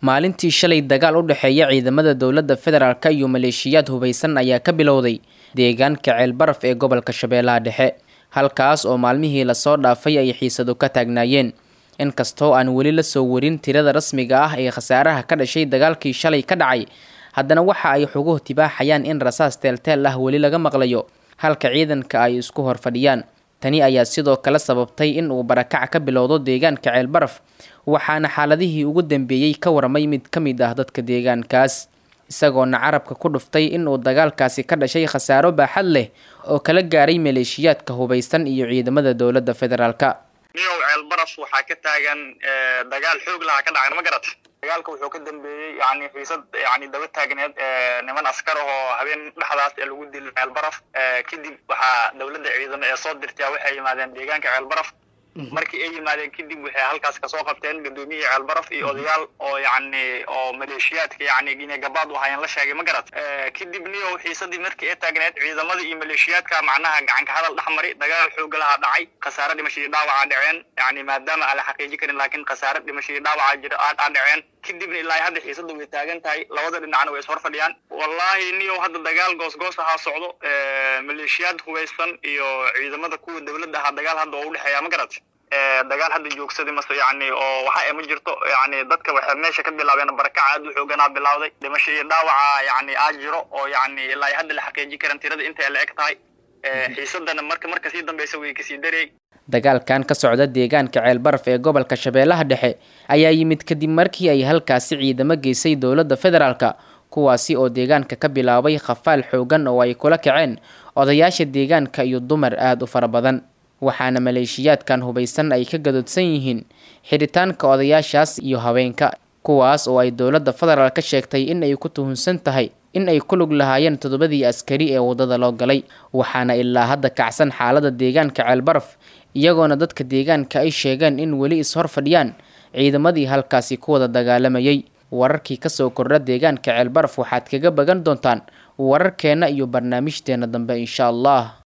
maalintii shalay dagaal u dhexeeya ciidamada dowladda federaalk iyo maleeshiyaad hubaysan ayaa ka bilowday deegaanka ceelbaraf ee gobolka shabeellaha dhexe halkaas oo maalmihii lasoo dhaafay ay xiisadu ka taagnaayeen inkastoo aan weli la soo warin tirada rasmiga ah ee khasaaraha ka dhashay dagaalkii shalay ka dhacay haddana waxa ay xuguhu tibaaxayaan in rasaas teelteel ah weli laga maqlayo halka ciidanka ay isku hor fadhiyaan tani ayaa sidoo kale sababtay in uu barakac ka bilowdo deegaanka ceelbaraf waxaana xaaladihii ugu dambeeyey ka warmay mid ka mid ah dadka deegaankaas isagoona carabka ku dhuftay inuu dagaalkaasi ka dhashay khasaaro baaxad leh oo kala gaaray maleeshiyaadka hubaysan iyo ciidamada dowladda federaalka niyow ceelbaraf waxaa ka taagan dagaal xoog lahaa ka dhacan ma garat dagaalka wuxuu ka dambeeyey yani xiisad yani daba taagneed niman askar ahoo habeen dhexdaas ee lagu dilay ceelbaraf kadib waxaa dowladda ciidamo ee soo dirtaa waxay yimaadeen deegaanka ceelbaraf markii ay yimaadeen kadib waxay halkaas kasoo qabteen gudoomiyihii ceelbaraf iyo odayaal oo yani oo maleeshiyaadka yani inay gabaad u hayeen la sheegay ma garat kadib niyow xiisadii markii ay taagneed ciidamada iyo maleeshiyaadka macnaha gacanka hadal dhex mari dagaal xooga lahaa dhacay khasaare dhimashadii dhaawaca dhaceen yani maadaama aan la xaqiiji karin laakiin khasaare dhimashadii dhaawaca jira aa dhaceen kadibna ilaa hadda xiisada way taagan tahay labada dhinacna way ishor fadhiyaan wallahi niyow hadda dagaal goosgoos ahaa socdo maleeshiyaad hubaysan iyo ciidamada kuwa dowladda ahaa dagaal hadda oo udhexeeya ma garat dagaal hadda joogsaday mase yani oo waxa ma jirto yani dadka waxay meesha ka bilaabeen barakaca aad u xooganaa bilawday dhimasho iyo dhaawaca yani aa jiro oo yani ilaa hadda la xaqiiji karan tirada intay la eg tahay xiisadana marka marka sii dambeysa way kasii darey dagaalkan ka socda deegaanka ceelbaraf ee gobolka shabeellaha dhexe ayaa yimid kadib markii ay halkaasi ciidamo geysay dowladda federaalka kuwaasi oo deegaanka ka bilaabay khafaal xoogan oo ay kula kaceen odayaasha deegaanka iyo dumar aada u fara badan waxaana maleeshiyaadkan hubaysan ay ka gadoodsan yihiin xidhitaanka odayaashaas iyo haweenka kuwaas oo ay dowladda federaal ka sheegtay in ay ku tuhunsan tahay in ay ku lug lahaayeen toddobadii askari ee waddada loo galay waxaana ilaa hadda kacsan xaalada deegaanka ceelbaraf iyagoona dadka deegaanka ay sheegeen in weli is-hor fadhiyaan ciidamadii halkaasi ku wada dagaalamayay wararkii kasoo kordha deegaanka ceelbaraf waxaad kaga bagan doontaan wararkeenna iyo barnaamijteena dambe insha allah